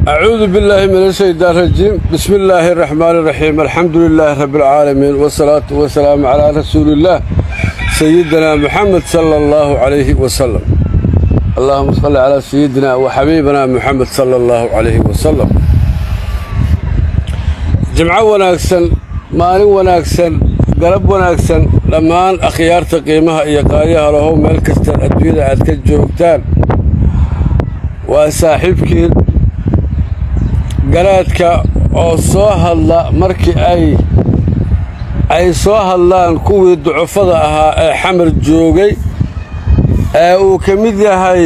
أعوذ بالله من الشيطان الرجيم بسم الله الرحمن الرحيم الحمد لله رب العالمين والصلاة والسلام على رسول الله سيدنا محمد صلى الله عليه وسلم اللهم صل على سيدنا وحبيبنا محمد صلى الله عليه وسلم جمعة وناكسن maalin wanaagsan galab wanaagsan dhammaan akhyaarta qiimaha iyo qaayaha lahow meel kastaan adduunyada aad ka joogtaan waa saaxiibkii garaadka oo soo hadla markii ay ay soo hadlaan kuwii ducufada ahaa ee xamar joogay ee uu ka mid yahay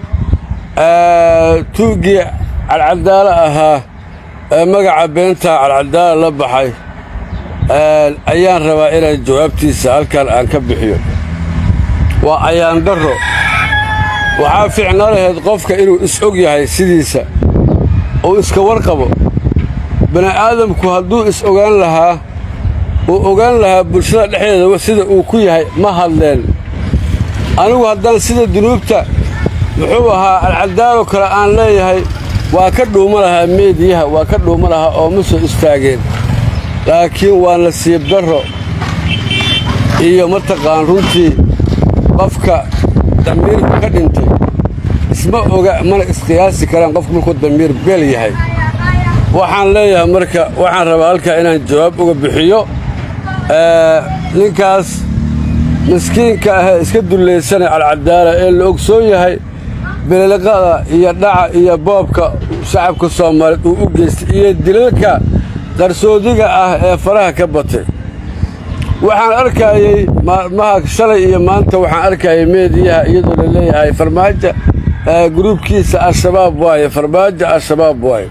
tuuggii cadcadaalo ahaa ee magaca beentaa cadcadaala la baxay ayaan rabaa inaan jawaabtiisa halkan aan ka bixiyo waa ayaan darro waxaa fiicnaa lahayd qofka inuu is-og yahay sidiisa uu iska warqabo bini'aadamku hadduu is-ogaan lahaa uu ogaan lahaa bulshada dhexdeeda sida uu ku yahay ma hadleen anigu haddaan sida dunuubta muxuu ahaa alcadaalo kale aan leeyahay waa ka dhuuma lahaa meediyaha waa ka dhuuma lahaa oo ma soo istaageen laakiin waa nasiib darro iyo mataqaan runtii qofka damiirku ka dhintay isma oga mana isqiyaasi karaan qofku markuu damiir beel yahay waxaan leeyahay marka waxaan rabaa halkaa inaan jawaab uga bixiyo ninkaas miskiinka ahee iska dullaysanay alcadaala ee la ogsoon yahay bililiqada iyo dhaca iyo boobka shacabka soomaaliyeed uu u geystay iyo dilalka qarsoodiga ah ee faraha ka batay waxaan arkaayey maalmaha shalay iyo maanta waxaan arkayay meediyaha iyadoo la leeyahay farmaajo gruubkiisa al-shabaab waaye farmaajo al-shabaab waaye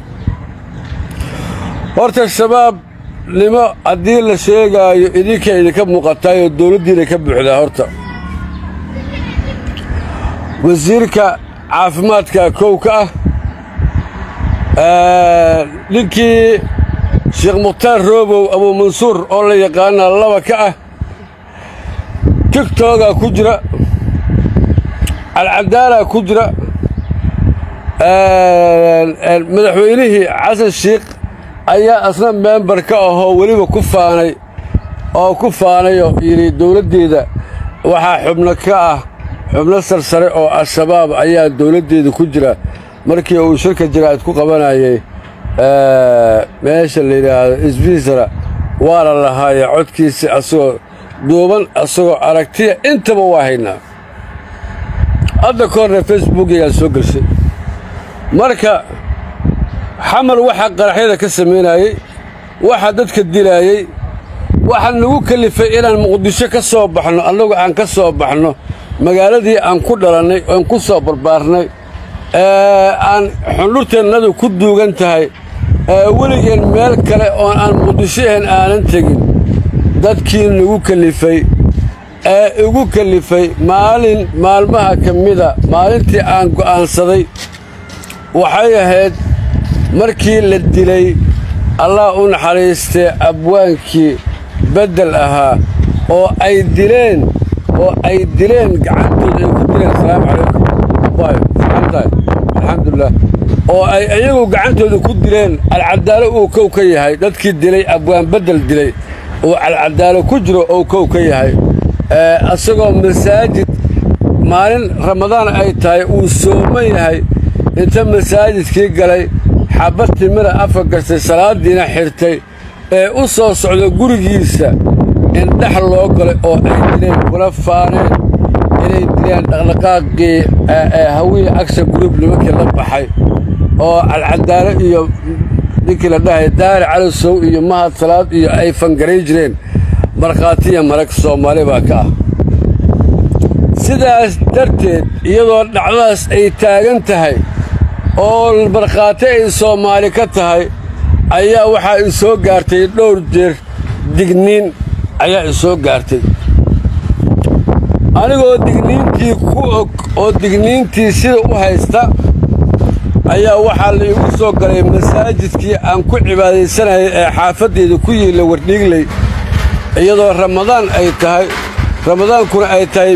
horta shabaabnimo haddii la sheegaayo idinka idinka muuqataayoo dawladdiina ka buuxdaa horta wasiirka caafimaadka kowka ah ninkii sheekh mukhtaar roobow abuu mansuur oo la yaqaana laba ka ah tigtogaa ku jira alcadaalaa ku jira madaxweynihii xasan shiikh ayaa asna membar ka ahoo weliba ku faanay oo ku faanayoo yidhi dawladdeeda waxaa xubno ka ah xubno sarsare oo al-shabaab ayaa dawladdeeda ku jira markii uu shirka jaraa'id ku qabanayay meesha la yidhaahdo sbiisara waa la lahaaya codkiisi asagoo duuban asagoo aragtiya intaba waa haynaa hadda ka horna facebookygaan soo gelshay marka xamal waxaa qaraxyada ka samaynayey waxa dadka dilaayey waxaa nagu kelifay inaan muqdisho ka soo baxno annagu aan ka soo baxno magaaladii aan ku dhalannay oon ku soo barbaarnay ee aan xundhurteennadu ku duugan tahay weligeen meel kale oon aan muqdisho ahayn aanan tegin dadkii nagu kelifay ee igu kelifay maalin maalmaha ka mida maalintii aan go'aansaday waxay ahayd markii la dilay allah u naxariistee abwaankii beddel ahaa oo ay dileen oo ay dileen gacantooda ay ku dileen asalaamu calaykum alxamdulilah oo ay iyagu gacantooda ku dileen alcadaalo uu kow ka yahay dadkii dilay abwaan beddel dilay uu alcadaalo ku jiro ou kow ka yahay isagoo masaajid maalin ramadaan ay tahay uu sooman yahay inta masaajidkii galay xabad timira afa gashtay salaaddiina xirtay ee u soo socda gurigiisa in dhex loo galay oo ay dileen kuna faaneen inay dileen dhaqdhaqaaqii hawiya agsha gruub nimankii la baxay oo alcadaalo iyo ninkii la dhahay daari calisow iyo mahad salaad iyo ay fangaray jireen markhaatiya marag soomaali baa ka ah sidaas darteed iyadoo dhacdadaas ay taagan tahay oo markhaati ay soomaali ka tahay ayaa waxaa i soo gaartay dhowr jeer digniin ayaa i soo gaartay anigoo digniintii ku og oo digniintii sida u haysta ayaa waxaa la igu soo galay masaajidkii aan ku cibaadaysanayay ee xaafaddeeda ku yiilla wardhiigley iyadoo ramadaan ay tahay ramadaankuna ay tahay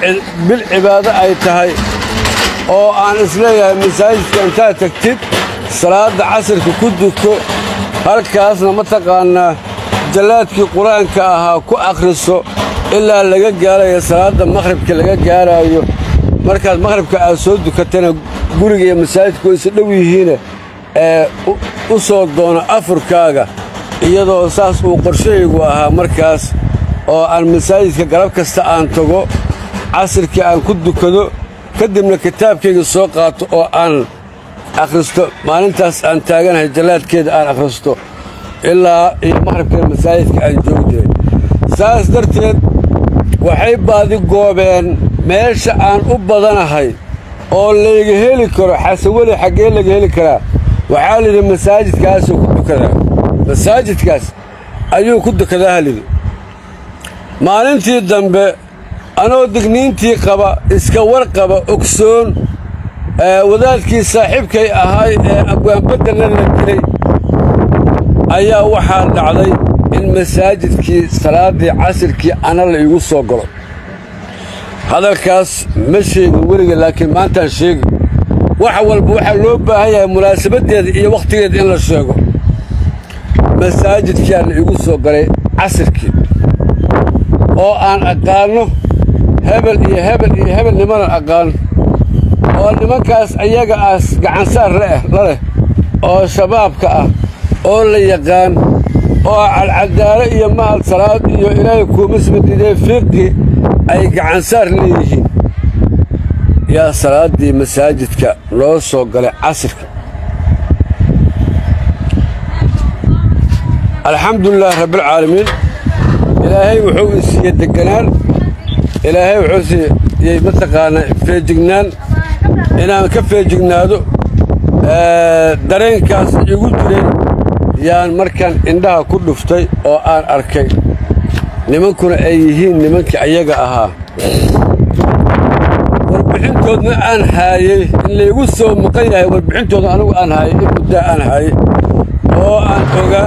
bil cibaado ay tahay oo aan isleeyahay masaajidka intaad tagtid salaadda casirka ku duko halkaasna mataqaannaa jallaadkii qur-aanka ahaa ku akhriso ilaa laga gaarayo salaadda makhribka laga gaaraayo markaad makhribka aad soo dukatana guriga iyo masaajidku isa dhow yihiine ee u soo doono afurkaaga iyadoo saas uu qorshahaygu ahaa markaas oo aan masaajidka galab kasta aan tago casirkii aan ku dukado ka dibna kitaabkayga soo qaato oo aan akhristo maalintaas aan taaganahay jallaadkeeda aan akhristo ilaa iyo makhribkeeda masaajidka aan joogi jiray saas darteed waxay baadi goobeen meesha aan u badanahay oo layga heli karo xasaweli xaggee laga heli karaa waxaa layidhi masaajidkaasuu ku dukadaa masaajidkaas ayuu ku dukadaa halidhi maalintii dambe anoo digniintii qaba iska warqaba ogsoon wadaadkii saaxiibkay ahay ee abwaanbaddanna la dilay ayaa waxaa dhacday in masaajidkii salaaddii casirkii ana la iigu soo galo hadalkaas ma sheegin weliga laakiin maantaan sheegi wax walba waxaa loo baahan yahay munaasabaddeeda iyo wakhtigeeda in la sheego masaajidkiaa la iigu soo galay casirkii oo aan aqaanno hebel iyo hebel iyo hebel nimanan aqaan oo nimankaas ayaga aas gacansaar la leh oo shabaabka ah oo la yaqaan oo calcadaalo iyo mahad salaad iyo ilaahay kuumasmadidee fiiqi ay gacansaar leeyihiin yaa salaaddii masaajidka loo soo galay casirka alxamdulilaah rabbialcaalamiin ilaahay wuxuu i siiye deganaan ilaahay wuxuu siiyey mataqaanaa feejignaan inaan ka feejignaado dareenkaas igu jiray yaan markaan indhaha ku dhuftay oo aan arkay nimankuna ay yihiin nimankii ayaga ahaa warbixintoodna aan haayey in laygu soo maqan yahay warbixintooda anigu aan haayay in muddaa aan haayay oo aan ogaa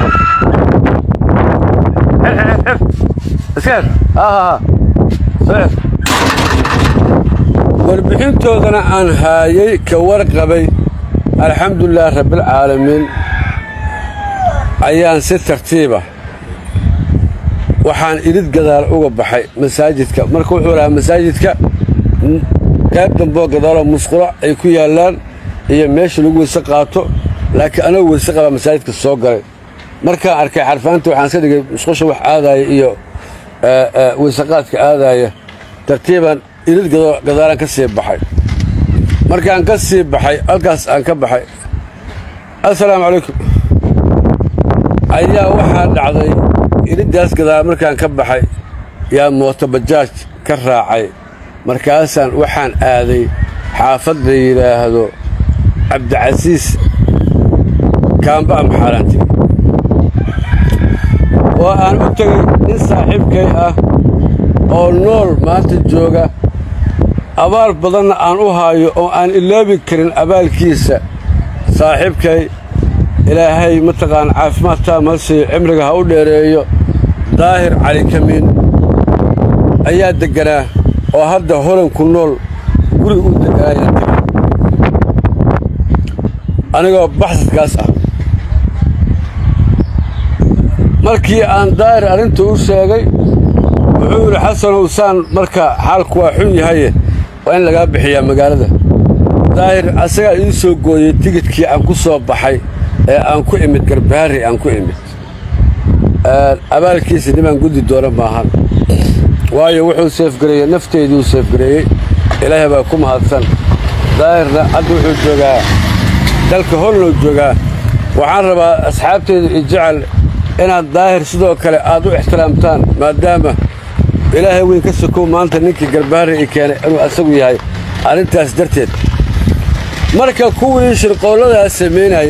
warbixintoodana aan haayay ka warqabay alxamdulilaah rabbialcaalamiin ayaan si tartiiba waxaan idhid gadaal uga baxay masaajidka marka wuxuu lahaa masaajidka qayb damboo gadaaloo musqulo ay ku yaallaan iyo meesha lagu weyse qaato laakiin anagoo weyse qabaa masaajidka soo galay markaan arkay xarfaanta waxaan iska dhigay musqusha wax aadaaya iyo weysaqaadka aadaaya tartiibaan idhid gadaalaan ka sii baxay markaan ka sii baxay halkaas aan ka baxay assalaamu calaykum ayaa waxaa dhacday idhiddaas gadaal markaan ka baxay yaa mooto bajaaj ka raacay markaasaan waxaan aaday xaafad la yidhaahdo cabdicasiis kaamba amaxaaraanti oo aan u tegey nin saaxiibkay ah oo nool maanta jooga abaal badanna aan u haayo oo aan iloobi karin abaalkiisa saaxiibkay ilaahay mataqaan caafimaad taama ha siiyo cimriga ha u dheereeyo daahir cali kamiin ayaa degganaa oo hadda holanku nool guriga u degganaayaan tegay anigoo baxsadkaas ah markii aan daahir arrinta u sheegay wuxuu yidhi xasanow saan marka xaalku waa xun yahaye waa in lagaa bixiyaa magaalada daahir asagaa ii soo gooyey tigidkii aan ku soo baxay ee aan ku imid garbaari aan ku imid abaalkiisa nimaan guddi doona maahan waayo wuxuu seefgareeyey nafteyduu seefgareeyey ilaahay baa ku mahadsan daahirna hadda wuxuu joogaa dalka hollow joogaa waxaan rabaa asxaabteyda i jecel inaad daahir sidoo kale aad u ixtiraamtaan maadaama ilaahay weyn ka sokow maanta ninkii garbaari i keenay inuu asagu yahay arrintaas darteed marka kuwii shirqoolladaa samaynayay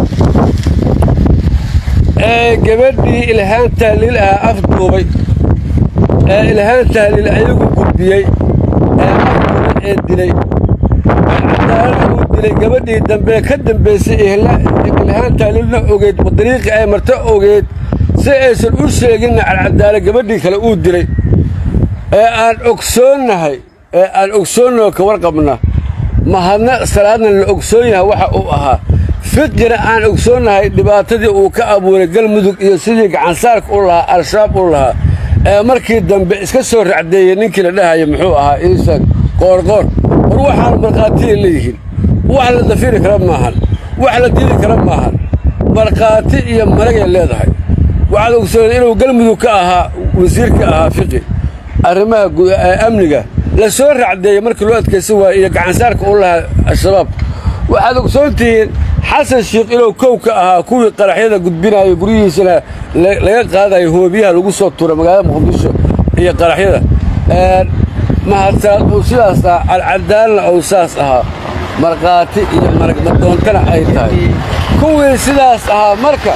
ee gabadhii ilhaan tahliil ah afduubay ee ilhaan tahliil ayagu gudbiyey ee afduubay ee dilay cadaalada uu dilay gabadhii dambe ka dambaysay ilhaan tahliilna ogeyd dariiqii ay marto ogeyd si aysan u sheeginna calcadaalo gabadhii kale uu dilay ee aan ogsoonnahay ee aan ogsoonnao ka warqabna mahadna salaadna la ogsoon yahay waxa uu ahaa fiqina aan ogsoonnahay dhibaatadii uu ka abuuray galmudug iyo sidii gacansaarka u lahaa al-shabaab u lahaa ee markii dambe iska soo racdeeyey ninkii la dhahaya muxuu ahaa iisa qoorqoor war waxaan markhaatiya leeyihiin wax la dafiri kara maahan wax la diidi kara maahan markhaati iyo maragay leedahay waxaad ogsoonay inuu galmudug ka ahaa wasiirka ahaa fiqi arrimaha amniga la soo racdeeyey markii loo adkaysan waayey iyo gacansaarka u lahaa al-shabaab waxaad ogsoon tihiin xasan sheikh inuu kow ka ahaa kuwii qaraxyada gudbinayo guryihiisana laga qaadayo hoobiyaha lagu soo tuura magaalada muqdisho iyo qaraxyada mahadsaad uu sidaas ahaa alcadaalna uu saas ahaa markhaati iyo maragmadoontana ay tahay kuwii sidaas ahaa marka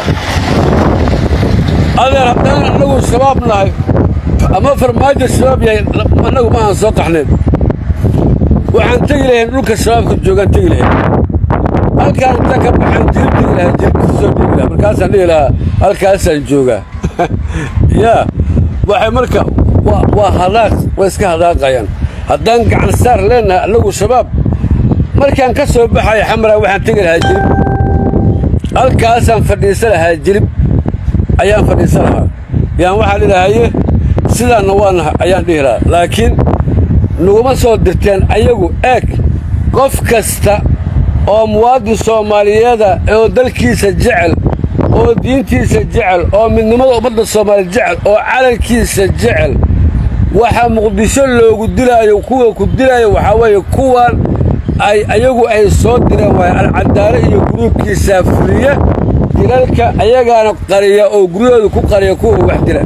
adeer haddaan annagu shabaab nahay ama farmaajo shabaab yahay annagu ma aan soo qaxnayn waxaan tegi lahayn dhulka shabaabka joogaan tegi lahayn halkaan inta ka baxaan jirib tegi lahaa jirib soo dhiigi lahaa markaasaan dhihi lahaa halkaasaan joogaa yaa waxay marka waa hadaaq way iska hadaaqayaan haddaan gacan saar leennahay annagu shabaab markaan ka soo baxaya xamaraa waxaan tegi lahaa jirib halkaasaan fadhiisa lahaa jirib ayaan fadhiisa lahaa yaan waxaan idhahaye sidaanna waanaha ayaan dhihi lahaa laakiin naguma soo dirteen ayagu eeg qof kasta oo muwaadin soomaaliyeeda oo dalkiisa jecel oo diintiisa jecel oo midnimada ummadda soomaaliya jecel oo calankiisa jecel waxa muqdisho loogu dilaayo kuwa ku dilaayo waxaa weeye kuwan ay ayagu ay soo direen waaya alcadaalo iyo guruubkiisaa fuliya dilalka ayagaana qariya oo guryahooda ku qariya kuwa wax dila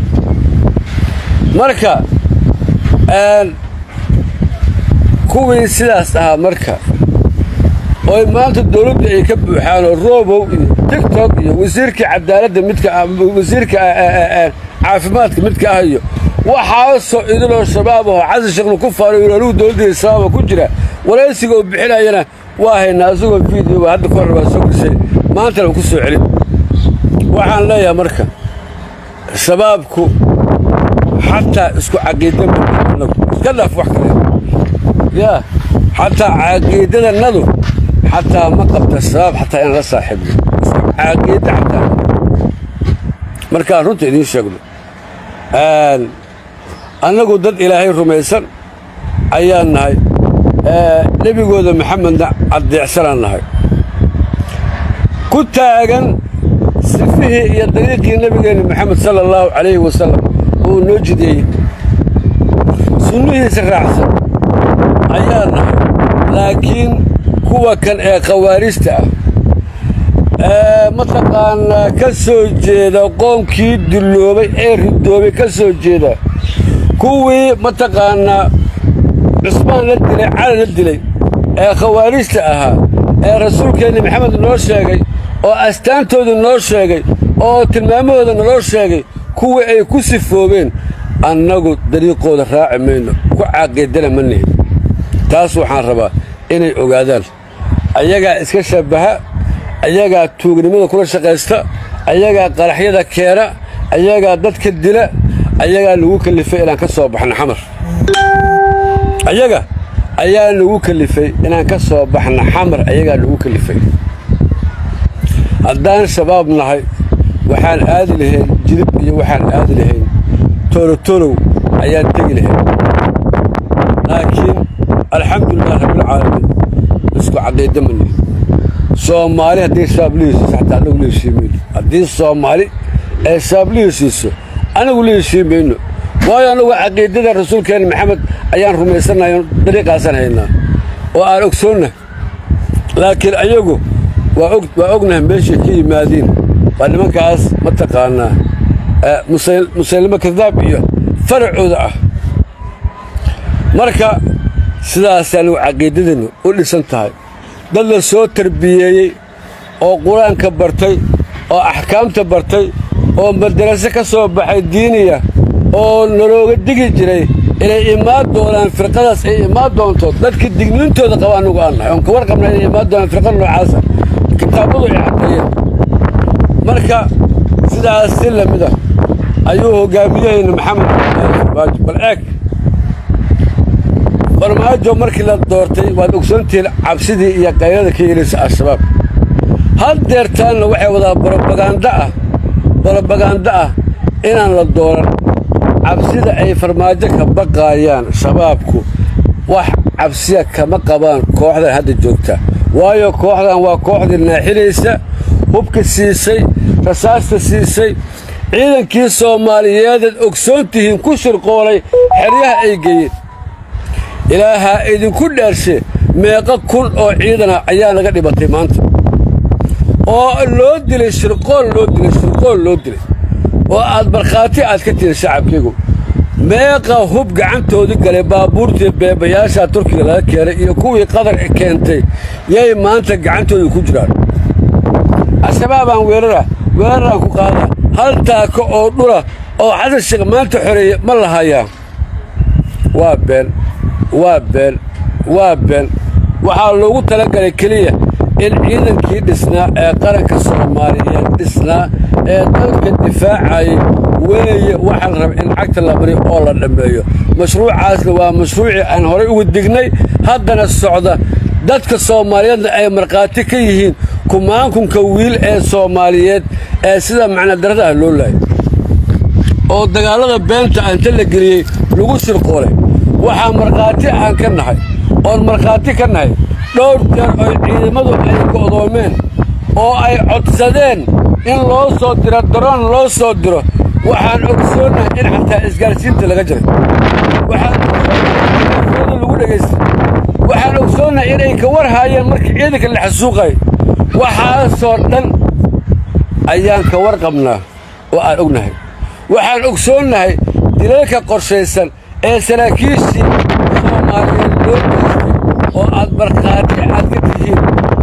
marka kuwii sidaas ahaa marka ooy maanta dawladdu ay ka buuxaanoo roobow iyo tigtok iyo wasiirkii cadaaladda midka wasiirka caafimaadka midka ah iyo waxaasoo idiloo shabaab aho xasan sheekhna ku faarayo anugu dawladdeeda shabaaba ku jira waraysiga uu bixinayana waa haynaa isagoo fiideo hadda ka hor waa soo gashay maantana uu ku soo celin waxaan leeyahay marka shabaabku xataa isku caqiida managu iska dhaaf wax kale yaa xataa caqiidadannadu xataa ma qabta shabaab xataa inaan la saaxiibno caqiida xataa markaan runta idiin sheegno annagu dad ilaahay rumaysan ayaan nahay nebigooda maxamedna caddeecsanaan nahay ku taagan sifihii iyo dariiqii nebigeenna maxamed sala allahu calayhi wasalam uu noo jideeyey sunnihiisa raacsan ayaa nahay laakiin kuwa kan ee khawaarijta ah ee mataqaanaa ka soo jeeda qoomkii dulloobay ee ridoobay ka soo jeeda kuwii mataqaannaa cusmaan la dilay cali la dilay ee khawaarijta ahaa ee rasuulkeenna maxamed noo sheegay oo astaantooda noo sheegay oo tilmaamahooda naloo sheegay kuwii ay ku sifoobeen annagu dariiqooda raaci mayno ku caaqiidana ma nihin taas waxaan rabaa inay ogaadaan ayagaa iska shabbaha ayagaa tuugnimada kula shaqaysta ayagaa qaraxyada keena ayagaa dadka dila ayagaa lagu kalifay inaan ka soo baxno xamar ayaga ayaa lagu kalifay inaan ka soo baxno xamar ayagaa lagu kalifay haddaan shabaab nahay waxaan aadi lahayn jilib iyo waxaan aadi lahayn toolotolow ayaan tegi lahayn laakiin alxamdulilah rabbilcaalamiin isku caqiida mani soomaali haddii shabaab la heshiiso xataa anagu la heshiimayno haddii soomaali ee shabaab la heshiiso anagu la heshiimayno waayo annagu caqiidada rasuulkeenna maxamed ayaan rumaysannahay dariiqaasaan haynaa oo aan ogsoonnah laakiin ayagu waa ognahay meeshay ka yimaadiin waa nimankaas mataqaanaa musaylimo kadaab iyo faracooda ah marka sidaasay anigu caqiidadeennu u dhisan tahay dad la soo tarbiyeeyey oo qur-aanka bartay oo axkaamta bartay oo madaraso ka soo baxay diiniya oo nalooga digi jiray inay imaan doonaan firqadaas ay imaan doonto dadka digniintooda qaba annugu aan nahay oon ka warqabna inay imaan doonaan firqada noocaasa kitaabadu ay caddeeyeen marka sidaas si la mid ah ayuu hoggaamiyahayna maxamed farmaajo bal eeg farmaajo markii la doortay waad ogsoontihiin cabsidii iyo qaylada ka yeelaysa al-shabaab haddeertaanna waxay wadaa brobaganda ah brobaganda ah inaan la dooran cabsida ay farmaajo ka baqaayaan shabaabku wax cabsiya kama qabaan kooxdan hadda joogta waayo kooxdan waa kooxdii naaxilaysa hubka siisay rasaasta siisay ciidankii soomaaliyeedaad ogsoon tihiin ku shirqoolay xeryaha ay geeyeen ilaahaa idinku dhaarshe meeqa kun oo ciidana ayaa laga dhibatay maanta oo loo dilay shirqool loo dilay shirqool loo dilay oo aad markhaati aad ka tihin shacabkaygu meeqa hub gacantoodii galay baabuurtii beebayaasha turkiga laga keenay iyo kuwii qadar keentay yay maanta gacantooda ku jiraan al-shabaabaan weerara weeraraan ku qaadaa hal taako oo dhula oo xasan sheekh maanta xoreeye ma lahayaa waa been waa been waa been waxaa loogu talagalay keliya in ciidankii dhisnaa ee qaranka soomaaliyeed dhisnaa ee dalka difaacayay weeye waxaa la raba in cagta la mariyo oo la dhammeeyo mashruucaasna waa mashruucii aan horay ugu dignay haddana socda dadka soomaaliyeedna ay markhaati ka yihiin kumaankunka wiil ee soomaaliyeed ee sida macnadarrada ah loo laayay oo dagaallada beenta anta la geliyey lagu shirqoolay waxaa markhaati aan ka nahay oon markhaati ka nahay dhowr jeer oy ciidamadu ay go'doomeen oo ay codsadeen in loo soo diro daroon loo soo diro waxaan ogsoonnahay in xataa isgaarsiinta laga jiray waxaan lagu dhegaystay waxaan ogsoonnahay inay ka war haayeen markii ciidanka la xasuuqay waxaasoo dhan ayaan ka war qabnaa oo aan ognahay waxaan ogsoonnahay dilalka qorshaysan ee saraakiishii soomaaliyeed loo geystay oo aad markhaati aad ka tihiin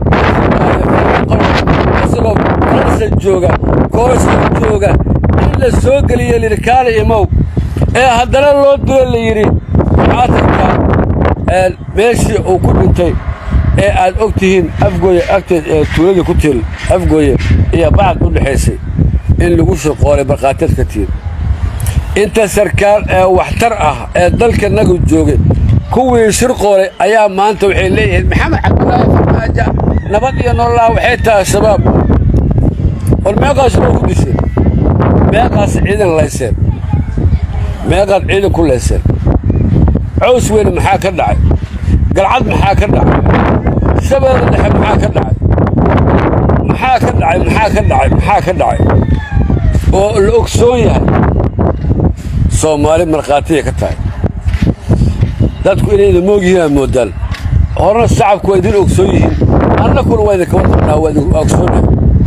isagoo faransa jooga koorsa jooga in la soo geliye layidhi kaali imow ee haddana loo dilo la yidhi xaatanka meeshii uu ku dhintay ee aad og tihiin afgooye agteed ee tuuladii ku tiil afgooye iyo bacad u dhexaysay in lagu shirqoolay markhaatiyaad ka tihiin inta sarkaal ee waxtar ah ee dalkanagu joogay kuwii shirqoolay ayaa maanta waxay leeyihiin maxamed cabdulaahi farmaaja nabad iyo nololaa waxay tahay shabaab war meeqaas shabaab ku disheen meeqaas ciidan layseen meeqaad ciidan ku layseen cows weyne maxaa ka dhacay galcad maxaa ka dhacay shabeelle dhexe maxaa ka dhacay maxaa ka dhacay maxaa ka dhacay maxaa ka dhacay oo la ogsoon yahay soomaali markhaatiyay ka tahay dadku inayda moog yihiin aad moodaan horena shacabku waa idin ogsoon yihiin annakuna waa idinka warqabnaa waa idin ogsoonnahay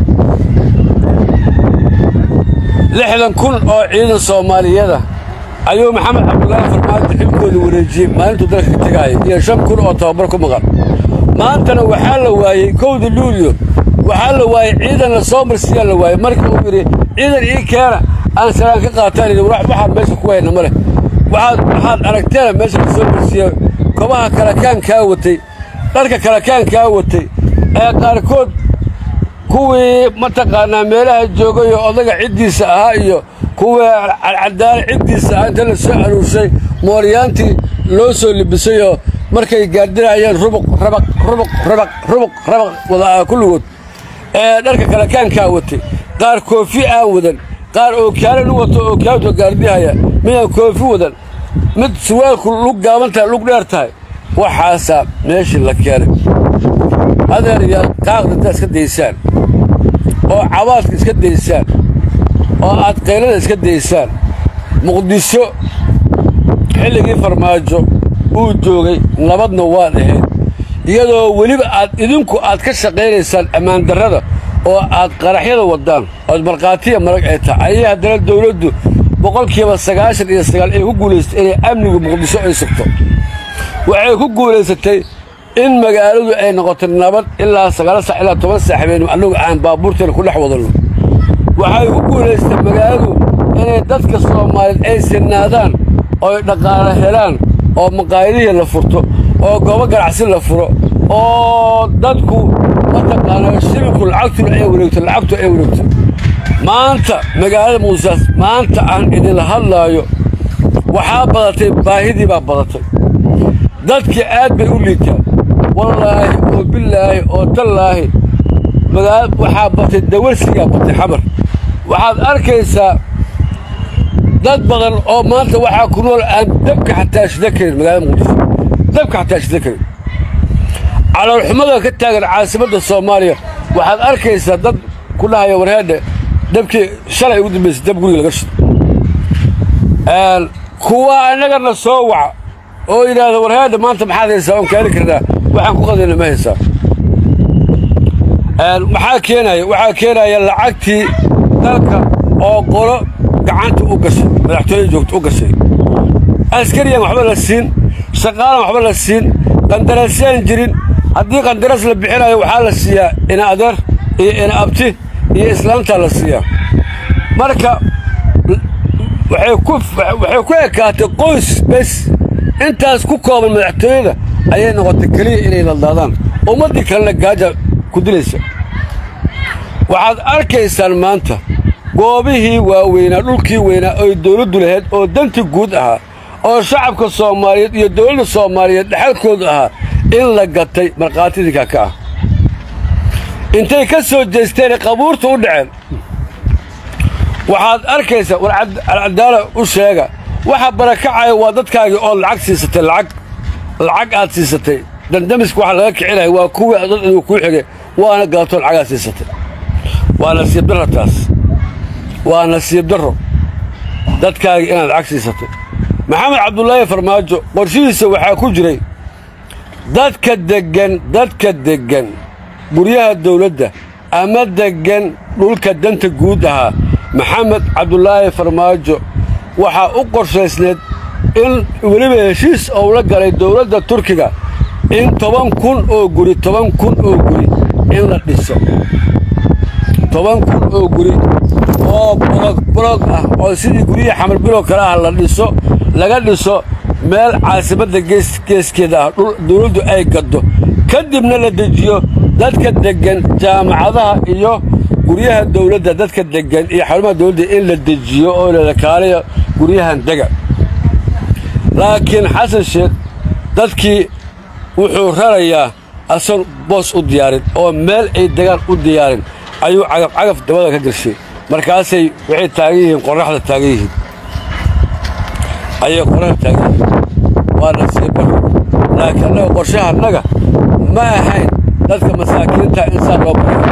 lixdan kun oo ciidan soomaaliyada ayuu maxamed cabdulaahi farmaajo xilkooda wareejiyey maalintuu dalka ka tegaaya iyo shan kun oo tababar ku maqan maantana waxaa la waayey kowda luulyo waxaa la waayey ciidan la soo marsiiyaa la waayey markii uu yidhi ciidan ii keena aan salaan ka qaataan yidhi waxaan meesha ku hayna ma leh waxaad waxaad aragteena meesha ka soo marsiiya kobaha kalakaankaa watay dharka kalakaankaa watay ee qaarkood kuwii mataqaanaa meelaha joogay oo odaga ciddiisa ahaa iyo kuwii cadcadaala ciddiisa ahaa inta la soo aruurshay mooryaantii loo soo libisayoo markay gaardinayeen rubuq rabaq rubuq rabaq rubuq rabaq wada kulligood ee dharka kalakaankaa watay qaar koofi aan wadan qaar ookaalan u wato ookaalto gaardihaya midaan koofi wadan mid suwaalku lug gaaban tahay lug dheer tahay waxaasaa meeshii la keenay adeeryaal qaaqda intaad iska daysaan oo cabaadka iska daysaan oo aad qaylada iska daysaan muqdisho xilligii farmaajo uu joogay nabadna waad ahayd iyadoo weliba aad idinku aad ka shaqaynaysaan ammaandarrada oo aad qaraxyada waddaan ood markhaatiya marag ay tahay ayay haddana dawladdu boqolkiiba sagaashan iyo sagaal ay ku guulaysatay inay amnigu muqdisho ay sugto waxay ku guulaysatay in magaaladu ay noqoto nabad ilaa sagaal sac ilaa toban sac habeen annagu aan baabuurteena ku dhex wadanno waxay ku guulaysatay magaaladu inay dadka soomaaliyeed ay sinaadaan ooy dhaqaale helaan oo maqaayadihii la furto oo goobo ganacsi la furo oo dadku mataqaanaa shilinku lacagtuna ay wareegto lacagtu ay wareegto maanta magaalada muusaas maanta aan idinla hadlaayo waxaa badatay baahidii baa badatay dadkii aad bay u liitaan wallaahi oo bilaahi oo tallaahi waxaa batay dawarsigaa batay xamar waxaad arkaysaa dad badan oo maanta waxaa ku nool aan dabka xataa shida karin magaalada muqdisho dabka xataa shida karin caloolxumada ka taagan caasimadda soomaaliya waxaad arkaysaa dad ku dhahaya warheedhe dabkii shalay ugu dambaysay dab guriga laga shido kuwa annagana soo waca oo yidhaahda warheedhe maanta maxaad haysaa oon kaali karnaa waxaan ku qadayna ma haysaa maxaa keenaya waxaa keenaya lacagtii dalka oo qolo gacanta u gashay madaxtooyada joogta u gashay askariyan waxba la siin shaqaalan waxba la siin qandaraasyaan jirin haddii qandaraas la bixinayo waxaa la siiyaa ina adeer iyo ina abti iyo islaamtaa la siiyaa marka waxay ku ekaatay qoys bes intaas ku kooban madaxtooyada ayay noqotay keliya inay ladlaadaan ummaddii kalena gaaja ku dilaysa waxaad arkaysaan maanta goobihii waaweynaa dhulkii weynaa oy dawladdu lahayd oo danti guud ahaa oo shacabka soomaaliyeed iyo dawladda soomaaliyeed dhexalkoodu ahaa in la gatay markhaatidinka ka ah intay ka soo jeesteen qabuurta u dhaceen waxaad arkaysaa war alcadaala u sheega waxa barakacaya waa dadkaagii oo lacag siisatay lacag lacag aad siisatay dandamiska waxa laga kicinaya waa kuwii dad inuu kuu xigay waana galatoo lacagaad siisatay waa nasiib darro taas waa nasiib darro dadkaagii inaad lacag siisatay maxamed cabdulaahi farmaajo qorshihiisa waxaa ku jiray dadka deggan dadka deggan guryaha dawladda ama deggan dhulka danta guud ahaa maxamed cabdulaahi farmaajo waxaa u qorshaysneed in weliba heshiis ou la galay dawladda turkiga in toban kun oo guri toban kun oo guri in la dhiso toban kun oo guri oo bolog bolog ah oo sidii guryihii xamar biloo kale ah la dhiso laga dhiso meel caasimadda geeskeeda ah dhul dawladdu ay gaddo ka dibna la dejiyo dadka deggan jaamacadaha iyo guryaha dawladda dadka deggan iyo xarumaha dawladda in la dejiyo oo lalakaalayo guryahan dega laakiin xasan sheekh dadkii wuxuu rarayaa asan boos u diyaarin oo meel ay degaan u diyaarin ayuu cagaf cagaf dabada ka gashay markaasay waxay taagan yihiin qorraxda taagan yihiin ayay qorraxda taagan yihiin waa nasiibaro laakiin annaga qorshahannaga ma ahayn dadka masaakiinta insaan loo barayo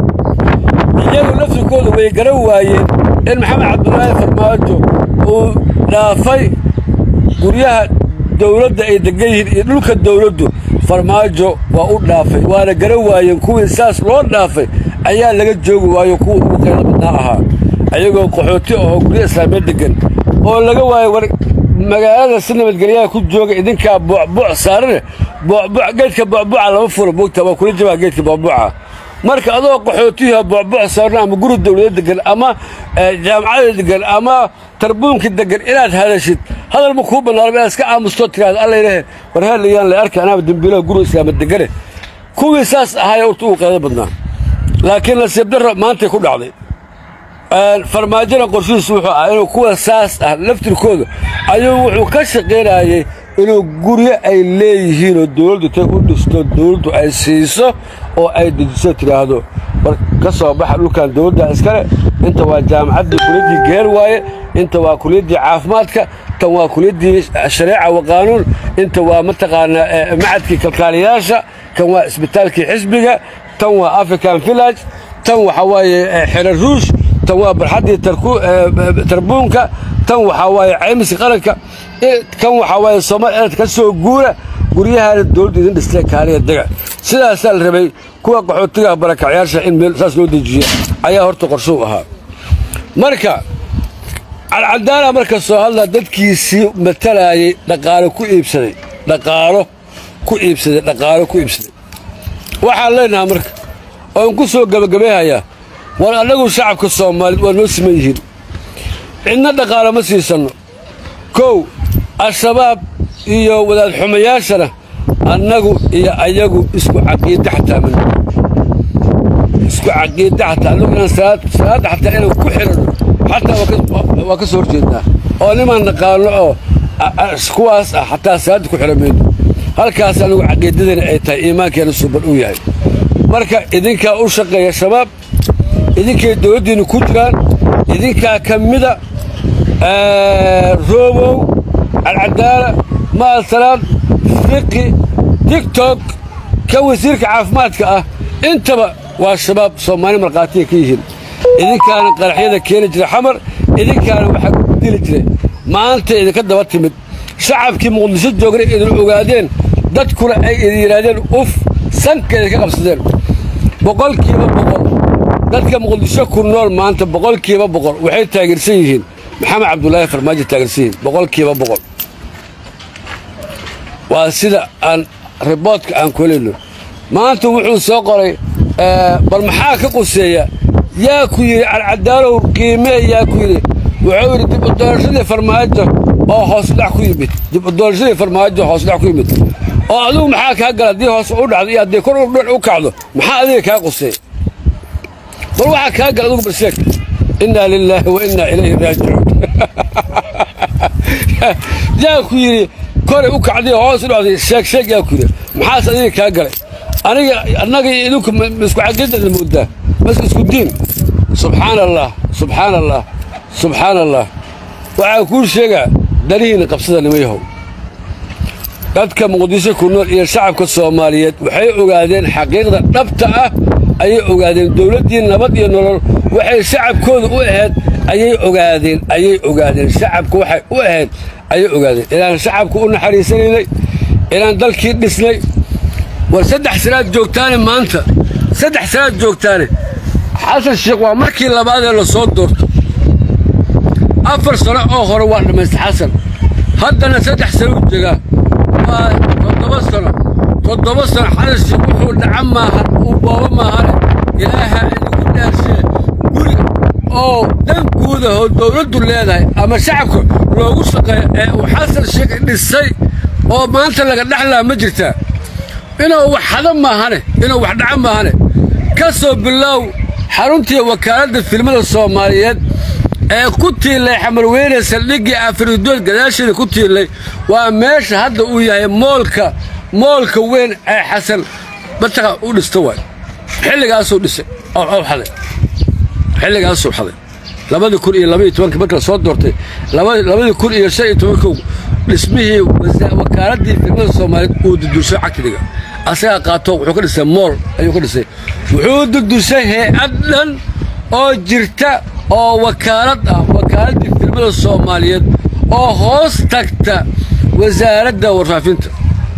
iyagu laftirkooda way garan waayeen in maxamed cabdulaahi farmaajo uu dhaafay guryaha dawladda ay degan yihiin iyo dhulka dawladdu farmaajo waa u dhaafay waana garan waayeen kuwii saas loo dhaafay ayaa laga joogi waayo kuwa ugu qaylo badnaa ahaa ayagoo qaxooti ahoo guryo islaamiya deggan oo laga waayo war magaalada si nabadgelyaha ku jooga idinkaa buucbuuc saarane buucbuuc geedka buucbuuca lama furo moogta waa kula jabaa geedka buucbuuca marka adoo qaxootiyaha buucbuuc saarna ama guri dawlada degan ama jaamacada degan ama tarbuunka degan inaad hadashid hadal ma kuu bannaanaba inaad iska aamustoo tiraahdo alla ilahe war heelayaan la arka anaaba dembiilaha guri islaama degane kuwii saas ahaaya urta ugu qaydo badnaa laakiin nasiib darro maantay ku dhacday farmaajona qorshihiisu wuxuu ahaa inuu kuwa saas ah laftirkooda ayuu wuxuu ka shaqaynayey inuu guryo ay leeyihiinoo dawladdu tay u dhisto dawladdu ay siiso oo ay dejiso tidhaahdo war ka soo baxa dhulkan dawladda iskale inta waa jaamacaddii kuliyaddii geer waaye inta waa kuliyaddii caafimaadka tan waa kuliyaddii shareeca wa qaanuun inta waa mataqaanaa macadkii kalkaaliyaasha kan waa isbitaalkii xisbiga tan waa african village tan waxaa waaye xero ruush tan waa barxaddii tarbuunka tan waxaa waaye caymiska qaranka kan waxaa waaye soomaal eed ka soo guura guryahaana dawladdu idin dhistay kaaliya dega sidaasaa la rabay kuwa qaxootiga barakacyaasha in meel saas loo dejiyo ayaa horta qorshuu ahaa marka calcadaala marka soo hadlaa dadkiisii matalaayey dhaqaalo ku iibsaday dhaqaalo ku iibsaday dhaqaalo ku iibsaday waxaan leenahaa marka oon ku soo gebagabayhayaa war annagu shacabka soomaaliyeed waa noo siman yihiin cidna dhaqaalo ma siisanno kow al-shabaab iyo wadaad xumayaashana annagu iyo ayagu isku caqiide xataa man isku caqiide xataa annagu inaan salaadda xataa inaan ku xiranno xataa waa ka soo horjeednaa oo nimaan naqaano oo kuwaas ah xataa salaadda ku xiran mayno halkaas anagu caqiidadana ay tahay iimaankeena suuban uu yahay marka idinkaa u shaqeeya shabaab idinkay dowladdiinnu ku jiraan idinkaa ka mida roobow alcadaala maalsalaad fiqi tigtok ka wasiirka caafimaadka ah intaba waa shabaab soomaali markhaatiya ka yihiin idinkaana qaraxyada keeni jira xamar idinkaana waxaa dili jiray maanta idinka daba timid shacabkii muqdisho joogna idin ogaadeen dadkuna ay idin yidhaahdeen uf sanka idinka qabsadeen boqolkiiba boqol dadka muqdisho ku nool maanta boqolkiiba boqol waxay taageersan yihiin maxamed cabdulaahi farmaajo taageersan yihiin boqolkiiba boqol waa sida aan riboodka aan kuhelayno maanta wuxuu soo qoray bal maxaa ka quseeya yaa ku yidhi alcadaalow qiimee yaa ku yidhi wuxuu yidhi dib u doorashadii farmaajo oo hoosudhac ku yimid dib u doorashadii farmaajo oo hoosudhac ku yimid oo adigu maxaa kaa gala haddii hoos u dhacdo iyo haddii kor u kacdo maxaa adiga kaa quseeya bal waxaa kaa gala adigu balsheeg innaa lilaahi wa innaa ilayhi raajicuun yaa ku yidhi koray u kacday hoos u dhacday sheeg sheeg yaa ku yidhi maxaas adiga kaa galay aniga annaga iyo idinku misku caqida la moodaa mas isku diin subxaana allah subxaana allah subxaana allah waxaa kuu sheegaa danihiinna qabsada nima yahow dadka muqdisho ku nool iyo shacabka soomaaliyeed waxay ogaadeen xaqiiqda dhabta ah ayay ogaadeen dowladdii nabad iyo nolol waxay shacabkooda u ahayd ayay ogaadeen ayay ogaadeen shacabka waxay u ahayd ayay ogaadeen inaan shacabka u naxariisanaynay inaan dalkii dhisnay war saddex sanaad joogtaane maanta saddex sanaad joogtaane xasan sheekh waa markii labaadee la soo doorto afar sano oo hore waa dhammaysta xasan haddana saddex sano u jegaa waa toddoba sano toddoba sano xasan sheekh wuxuu dhaca maahan uu boobo maahane ilaaha idinku dhaarshee guri oo dan guudahoo dawladdu leedahay ama shacabka loogu shaqeeyo ee uu xasan sheekh dhisay oo maanta laga dhexlaa ma jirtaa inuu wax hada maahane inuu wax dhaca maahane ka soo bilaaw xaruntii wakaaladda filmada soomaaliyeed ee ku tiillay xamarweyne saldhiggii afridood gadaasheeda ku tiillay waa meesha hadda uu yahay moolka moolka weyn ee xasan bataqa u dhista waay xilligaasuu dhisay oo xaday xilligaasuu xaday labadii kun iyo labaiyo tobankii marka la soo doortay labadii kun iyo shan iyo tobankow dhismihii wakaaladii filmada soomaaliyeed uu dudushay cagtidiga asagaa qaato wuxuu ka dhisay mool ayuu ka dhisay wuxuu dudushay hay-ad dhan oo jirta oo wakaalad ah wakaaladii filmada soomaaliyeed oo hoos tagta wasaaradda warfaafinta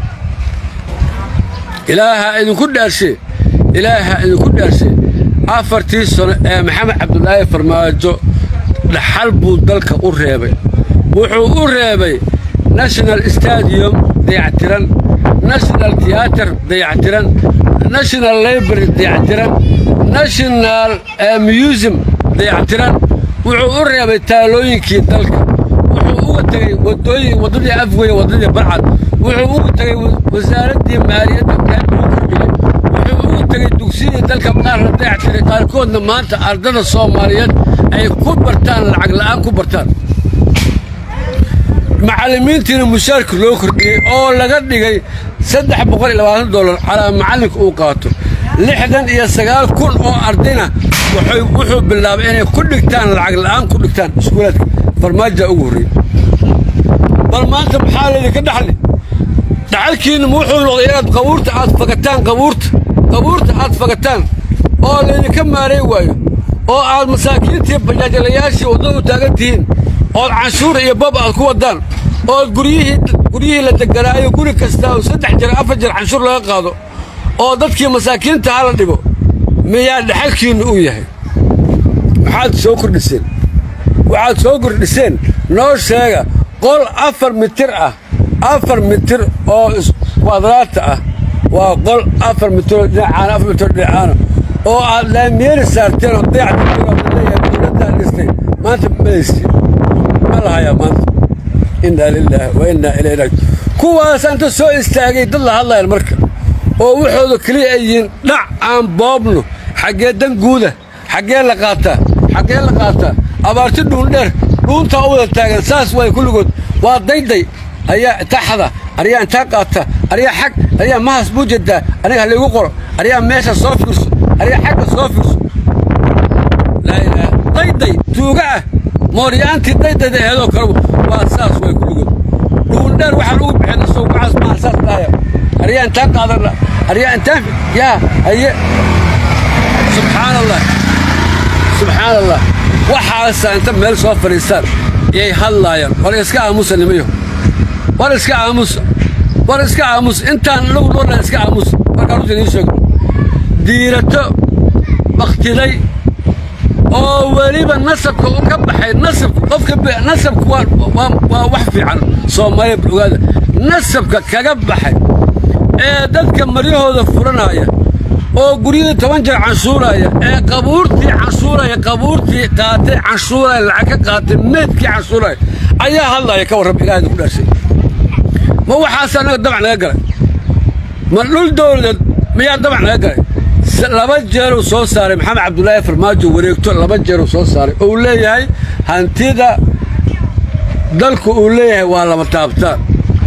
ilaaha idinku dhaarshe ilaaha idinku dhaarshe afartii sano ee maxamed cabdulaahi farmaajo dhaxal buu dalka u reebay wuxuu u reebay national stadium dayactiran national theater dayactiran national library dayactiran national museum dayactiran wuxuu u reebay taalooyinkii dalka wuxuu uga tegey wadooyin waddadii afweye waddadii barcad wuxuu uga tegey wasaaraddii maaliyadda wuxuu uga tegey dugsiyadii dalka qaar la dayactiray qaarkoodna maanta ardada soomaaliyeed ay ku bartaan lacag la'aan ku bartaan macallimiintiina mushaarka loo kordhiyey oo laga dhigay saddex boqol iyo labaatan dollar calaa macallinka uu qaato lixdan iyo sagaal kun oo ardayna wuxuu bilaabay inay ku dhigtaan lacag la'aan ku dhigtaan iskuulaadka farmaaja ugu horreeyey bal maanta maxaa laydinka dhaxli dhaxalkiinna wuxuu noqday inaad qabuurta aad fagataan qabuurta qabuurta aad fagataan oo laydinka maaray waayo oo aad masaakiintii bajaajalayaashii waddada u taagan tihiin ood canshuur iyo bab aad ku waddaan ood guryihii guryihii la deganaayo guri kastaa oo saddex jeer afar jeer canshuur laga qaado oo dadkii masaakiinta ha la dhigo miyaa dhaxalkiinnu uu yahay maxaad soo kordhiseen waxaad soo kordhiseen noo sheega qol afar mitir ah afar mitir oo kwadraata ah waa qol afar mitiroo dhinacaana afar mitiroo dhinacaana oo aad laamiyeeri saarteen oo dayacleeyahay dowladdaa dhistay maanta malaysi ma lahayaa maanta innaa lilaahi wa innaa ilayhi raaji kuwaas anta soo istaagay dad la hadlayan marka oo waxooda keliya ay yihiin dhac aan boobno xaggee dan guuda xaggee la qaataa xaggee la qaataa abaarti dhuundheer dhuuntaa u wada taagan saas waay kulligood waa dayday ayaa intaa xada aryaa intaa qaata aryaa xag aryaa mahas buu jedaa aniga halaygu qoro aryaa meesha soo fiirso aryaa xagga soo fiirso laa ilaaha dayday tuuga ah mooryaantii daydayda aheedoo kale waa saas way kulligood dhuuldheer waxaa lagu bixin isagoo gacaas maaha saas dhahaya aryaa intaan qaadana aryaa intaan yaa haye subxaan allah subxaan allah waxaasaa inta meel soo fadhiistaan yay hadlaayaan war iska aamusa nimayo war iska aamusa war iska aamusa intaan anagu noolnahay iska aamusa markaan runta idiin sheego diirato bakhtiday oo weliba nasabka u ka baxay nasabka qofka nasabka waa waa wax fiican soomaaliya bal ogaada nasabka kaga baxay ee dadka maryahooda furanaya oo guryihii toban jeer canshuuraya ee qabuurtii canshuuraya qabuurtii qaatay canshuuraya lacag ka qaatay meydkii canshuuraya ayaa hadlaya ka warrab ilaahayda ku dhaashay ma waxaas annaga dabac naga galay ma dhul dowladeed miyaa dabac naga galay laba jeeruu soo saaray maxamed cabdulaahi farmaajo wareegto laba jeeruu soo saaray uu leeyahay hantida dalku uu leeyahay waa lama taabtaan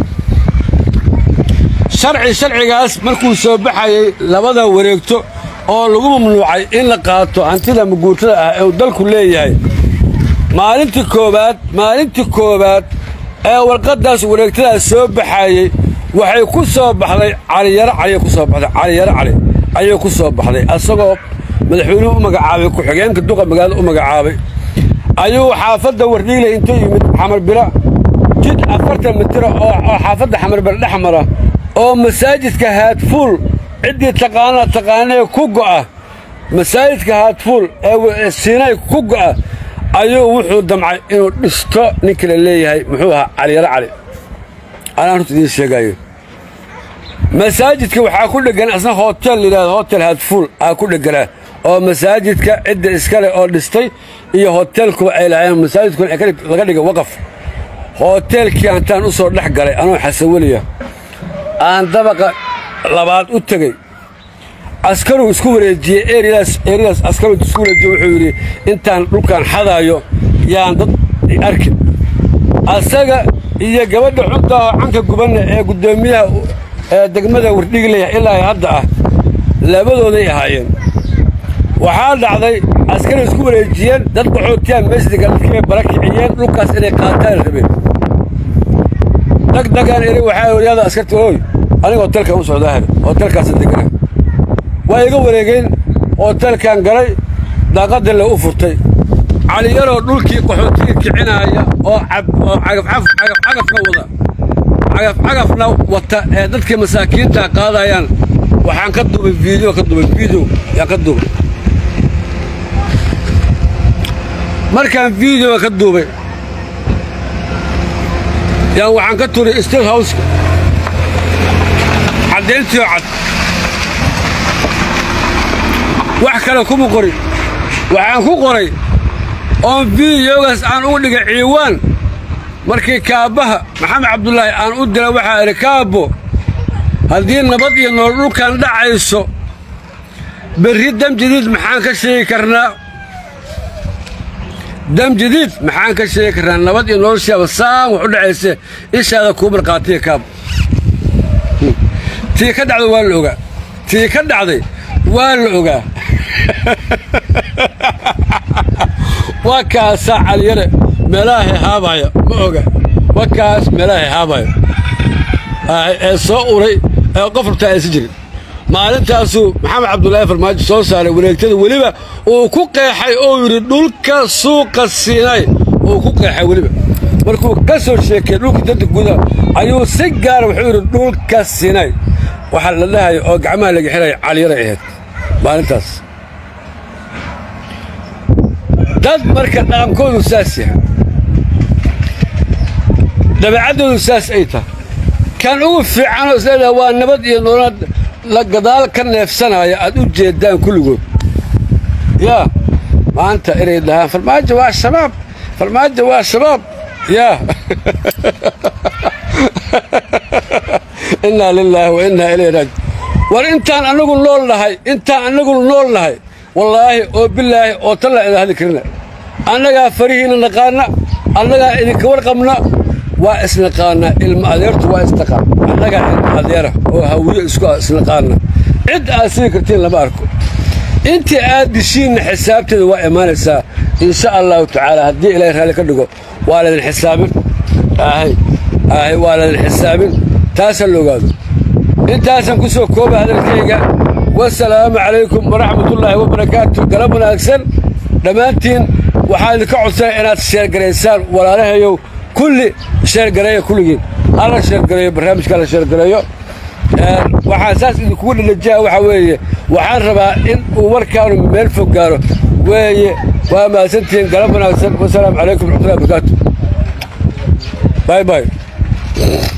sharci sharcigaas markuu soo baxayey labada wareegto oo lagu mamnuucay in la qaato hantida maguurtada ah ee uu dalku leeyahay maalintii koowaad maalintii koowaad ee warqaddaas wareegtadaas soo baxayey waxay ku soo baxday caliyaro caliy ku soo baxday caliyaro cali ayay ku soo baxday asagoo madaxweynuhu u magacaabay ku-xigeenka duqa magaalada u magacaabay ayuu xaafadda wardhiigle intuu yimid xamarbira jid afartan mitira oo xaafadda xamarbira dhex mara oo masaajidka haadfuul ciddii taqaanaa taqaanee ku go'a masaajidka haadfuul ee siinay ku go'a ayuu wuxuu damcay inuu dhisto ninkii la leeyahay muxuu ahaa caliyaro cali anaan runta idiin sheegaayo masaajidka waxaa ku dheggan asna hotel layidhahdo hotel haadfuul aa ku dhegganaa oo masaajidka cidda iskale oo dhistay iyo hotelkuba ay lahaayeen masaajidkuna laga dhigay waqaf hoteelkii hantaan u soo dhex galay anoo xasaweliya aan dabaqa labaad u tegey askaruu isku wareejiyey eryadaas eryadaas askaruu isku wareejiyey wuxuu yidhi intaan dhulkaan xadaayo yaan dad arkin asaga iyo gabadha xunta oo canka gubanna ee guddoomiyaha ee degmada wardhiglaya ilaa hadda ah labadooday ahaayeen waxaa dhacday askaray isku wareejiyeen dad qaxootiyaan meesdiga dadkibay bara kiciyeen dhulkaas inay qaataan rabeen dagdagaan eri waxaa waryaada askarta ooy aniga hotelkan u socdaa hare hotelkaasa degana waa iga wareegeen hotelkan galay daaqadda le u furtay caliyaroo dhulkii qaxootiga kicinaaya oo oo cagafcagafna wada cagafcagafna wata ee dadkii masaakiinta qaadayaan waxaan ka duubay video ka duubay video yaan ka duubay markaan videoga ka duubay yaan waxaan ka turay state houseka caddayntiio cad wax kale kuma qorin waxaan ku qoray oon videogaas aan ugu dhigay ciiwaan markii kaabbaha maxamed cabdulaahi aan u dila waxaa idhi kaabbo haddii nabad iyo nool dhulkan dhacayso berri dam jadiid maxaan ka sheegi karnaa dam jadiid maxaan ka sheegi karnaa nabad iyo noloshaaba saan wax u dhacayse ishaada kuu marqaatiya kaabbo tii ka dhacday waa la ogaa tii ka dhacday waa la ogaa waa kaasaa caliyare meelaha hehaabaya ma oga waa kaas meelaha hehaabaya ee soo uray ee qof rabtaa aysan jirin maalintaasuu maxamed cabdulaahi farmaajo soo saaray wareegtada weliba uu ku qeexay oo yidhi dhulka suuqa siinay uu ku qeexay weliba markuu ka soo sheekay dhulka danta gudaha ayuu si gaara wuxuu yidhi dhulka siinay waxaa la dhahaya oo gacmaha laga xiraya caliyaray ahayd maalintaas dad marka dhaqankoodu saas yahay dabeecaddoodu saas ay tahay kan ugu fiicanoo isleedaha waa nabad iyo nolol la gadaal ka neefsanaya aad u jeeddaan kulligood yaa maanta inay dhahaan farmaajo waa shabaab farmaajo waa shabaab yaa innaa lilaahi wa innaa ilayhi raaji war intaan annagu nool nahay intaan annagu nool nahay wallaahi oo bilaahi oo tallaa idin hadli karina annagaa farihiinna naqaanna annagaa idinka warqabna waa isnaqaanaa ilma adeertu waa isnaqaan annagaa ilma adeera oo hawiyo isku isnaqaana cid aad sii kartiin lama arko intii aad dishiinna xisaabteeda waa imaanaysaa insha allahu tacaala haddii ilaahay raalli ka dhigo waa laydin xisaabin ahay ahay waa laydin xisaabin taasa la ogaado intaasaan ku soo kooba hadalkayga wasalaamu calaykum waraxmatullaahi wabarakaatu galab wanaagsan dhammaantiin waxaan idinka codsanaya inaad sheergaraysaan walaalahayow kulli sheergareeya kulligiin hala sheergareeyo barnaamijka hala sheergareeyo waxaan saas idinkugu dhalajiha waxaa weeye waxaan rabaa in uu warkaanu meel fog gaaro weeye waa mahadsantihiin galab wanaagsan wasalaamu calaykum waraxmatullahi wabarakaatu باي باي